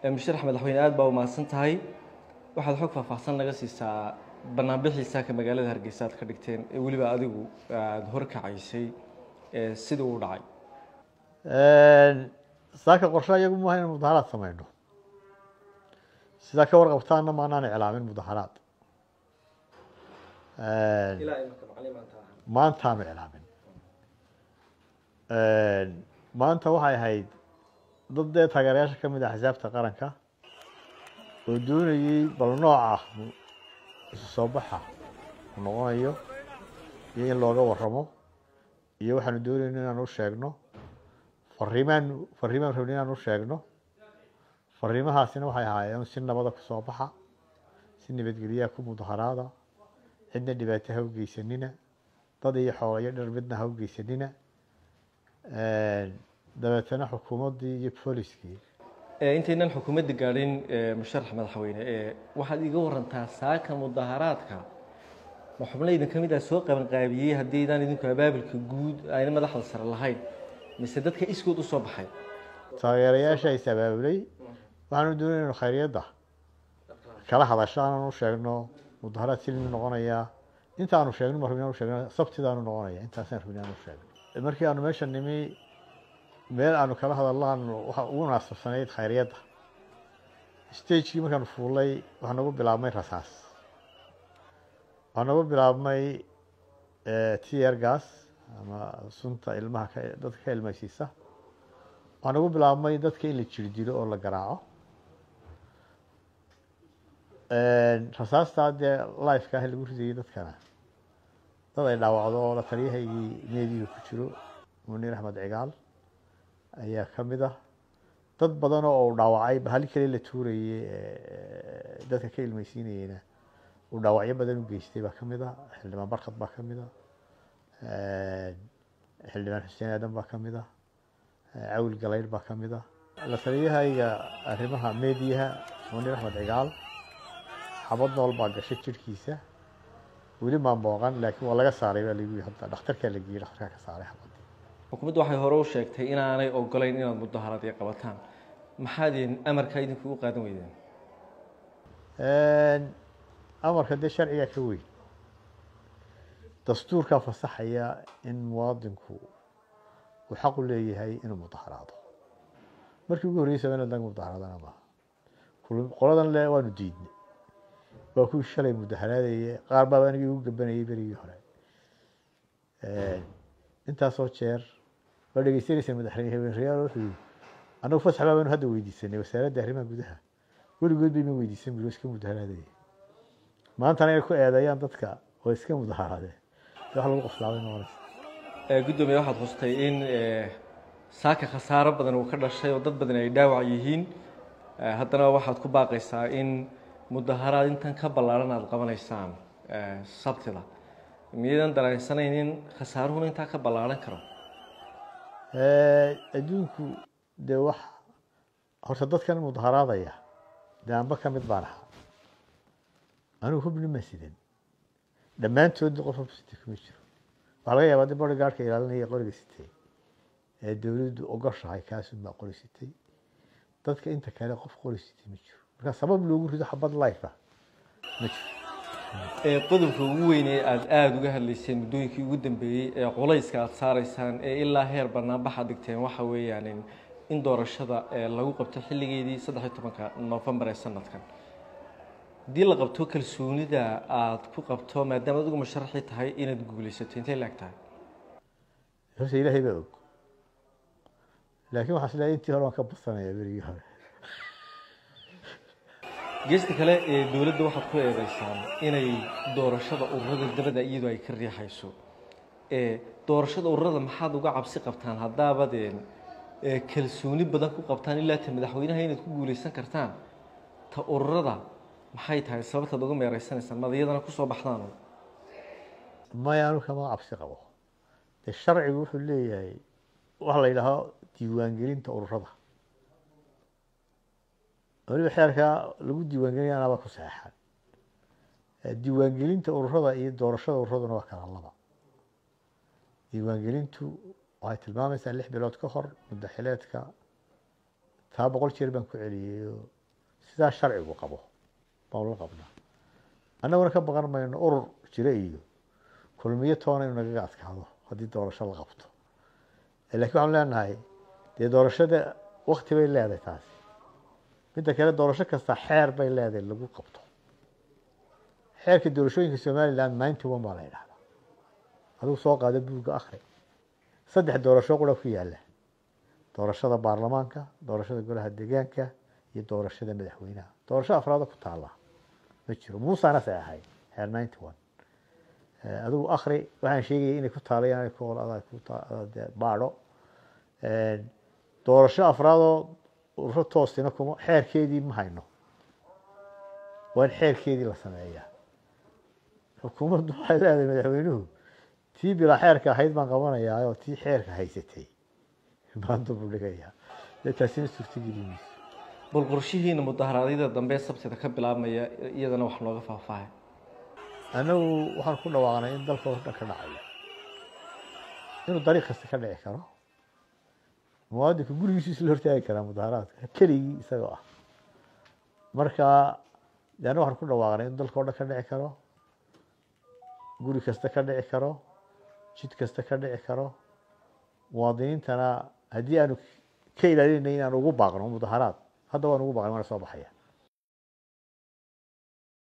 musharax madaxweyne aada baa umahadsan tahay waxaad xog faahfaahsan naga siisaa banaanbixii saaka magaalada hargeysa aad ka dhigteen ee weliba adigu aada horkacaysay sidii uu dhacay saaka qorshe iyagu maaha inaan mudaharaad samayno sidaa ka warqabtaana maanaan iclaamin mudaharaad maantaanu iclaamin maanta waxay ahayd dad dee taageerayaasha ka mid ah axsaabta qaranka oo doonayey bal nooca isu soo baxa uu noqonayo iyo in looga waramo iyo waxaanu doonayno inaan u sheegno fariimaan fariimaan rabni inaan u sheegno fariimahaasina waxay ahaayeen si nabada kusoo baxa si nabadgelyaha ku mudaharaada cidna dhibaato ha u geysanina dad iyo xoolo iyo dhar midna ha u geysanina dabeetana xukuumaddii iyo booliskii intaynan xukuumadda gaadhin musharax madaxweyne waxaad iga warantaa saaka mudaharaadka ma xubno idin ka mid ah soo qabanqaabiyey haddii idaan idinku abaabulka guud ayna madaxda sare lahayn mise dadka iskood usoo baxay taageerayaasha is abaabulay waxaanu doonayna khayriyadda kala hadasho aanan u sheegno mudaharaad silmi noqonayaa intaanu sheegno ma rabin aan u sheegno sabtidaanu noqonaya intaasaan rabin aan u sheegno markii aanu meesha nimi meel aanu kala hadallaan waxa ugu munaasabsanayd khayriyadda stagekii markaanu fuulay waxaa nagu bilaabmay rasaas waxaa nagu bilaabmay tier gas ama sunta ilmaha ka dadka ka ilmaysiisa waxaa nagu bilaabmay dadka in la jiri dilo oo la garaaco rasaastaa dee lifeka ah lagu ridayay dadkana dad ay dhaawacdo oo la taliyahaygii meediga ku jiro muniir axmed cigaal ayaa ka mid ah dad badan oo uu dhaawacay hali kale la tuurayey dadka ka ilmeysiinayeyna uu dhaawacyo badan u geystay baa ka mid ah xildhibaan barkad baa ka mid ah xildhibaan xuseen aadan baa ka mid ah cawil galaydh baa ka mid ah la taliyahayga arrimaha meediyaha muniir axmed cigaal xabad nool baa gashay jirhkiisa weli maan booqan laakiin waa laga saaray baa lagu hadda dhakhtarkaa la geeyey dhakhtarkaa ka saaray xabadii xukuumaddu waxay hore u sheegtay inaanay ogolayn inaad mudaharaad iyo qabataan maxaad amarkaa idinku u qaadan weydeen amarka dee sharcigaa ka weyn dastuurkaa fasaxaya in muwaadinku uu xaq u leeyahay inuu mudaharaado markii ugu horreysaba inaad naga mudaharaadana maaha qoladan le waanu diidnay waa kuwii shalay mudaharaadaya qaar baaba anigii ugu gabanayay berigii hore intaasoo jeer waa dhegeysanaysa madaxweyne haweenreyaal wuxuu yii annagu fasax baa baanu hadda weydiisanay wasaaradda arrimaha gudaha weligood bayma weydiisan buri iska mudaharaadaya maantana inay ku eedeeyaan dadka oo iska mudaharaadeen wax lagu qoslaabay noqonaysa guddoomiye waxaad xustay in saaka khasaaro badan uu ka dhashay oo dad badan ay dhaawac yihiin haddana waxaad ku baaqaysaa in mudaharaad intan ka ballaaran aada qabanaysaan sabtida miyaydan dareensanayn in khasaaruhuna intaa ka ballaaran karo adduunku dee wax horta dadkan mudaharaadaya dee anba ka mid baan ahaa anigu hubni ma sidan dhammaantoodna qof hubsitay kuma jiro waxaa laga yaabaa dee bodyguardka ilaalinaya qoriga sitay ee dowladdu ogoshahay kaasun baa qori sitay dadka inta kale qof qori sitay ma jiro marka sabab loogu rido xabad life ah ma jiro qodobka ugu weyn ee aada aada uga hadlayseen muddooyinkii ugu dambeeyey ee culayska aada saaraysaan ee ilaa heer banaanbaxa dhigteen waxa weeyaan in doorashada lagu qabto xilligeedii saddex iyo tobanka novembar ee sanadkan haddii la qabto kalsoonida aada ku qabto maadaama adigu musharaxii tahay inaad guulaysato intay laag tahay horta ilaahay baa og laakiin waxaa isleeyahay intii hore waan ka badsanaya berigii hore geesta kale ee dowladda waxaad ku eedeysaan inay doorashada ururada dabada iyadoo ay ka riixayso doorashada ururada maxaad uga cabsi qabtaan haddaabadeen kalsooni badan ku qabtaan ilaa ta madaxweynaha inaad ku guuleysan kartaan ta ururada maxay tahay sababtaad uga meereysanaysaan maad iyadana kusoo baxdaan maya anu kama cabsi qabo dee sharcigu wuxuu leeyahay waxa la yidhaaho diiwaangelinta ururada weliba xeerkaa lagu diiwaangelinaya anaaba ku saxeexan diiwaangelinta ururada iyo doorashada ururaduna waa kala laba diiwaangelintu waxay tilmaamaysaa lix bilood ka hor muddaxileedka taa boqol jeer baan ku celiyey oo sidaa sharcigu qabo baan la qabnaa annaguna ka baqan mayno urur jira iyo kulmiyo toona inu nagaga adkaado haddii doorasho la qabto lakiin waxaanu leenahay dee doorashada wakti bay leedahay taasi midda kale doorasho kasta xeer bay leedahay lagu qabto xeerka doorashooyinka somaliland ninety one baa la yidhahdaa adigu soo qaada buugga akri saddex doorasho qura ku yaala doorashada baarlamaanka doorashada golaha deegaanka iyo doorashada madaxweynaha doorasho afraada ku taala ma jiro muusana say ahay xeer ninety one adigu akri waxaan sheegaya inay ku taalayaan ku baadho doorasho afraadoo ururo toosina kuma xeerkeedii ma hayno waa in xeerkeedii la sameeyaa xukuumaddu waxay leedahay madaxweynuhu tii bilaa xeerka ahayd baan qabanayaa oo tii xeerka haysatay baan dub u dhigayaa dee taasina suurtageli mayso bal qorshihiina mudaharaadyada dambe sabtida ka bilaabmaya iyadana wax nooga faahfaahay annagu waxaan ku dhawaaqnay in dalka oo dhan ka dhacayo inuu dariiq kasta ka dhici karo muwaadinku gurigiisu isla hortaagi karaa mudaharaadka keligii isagoo ah marka de annagu waxaan ku dhawaaqnay in dalka o dhan ka dhici karo guri kasta ka dhici karo jid kasta ka dhici karo muwaadiniintana haddii aanu ka ilaalinay inaan ugu baaqno mudaharaad hadda waan ugu baaqnay waana soo baxaya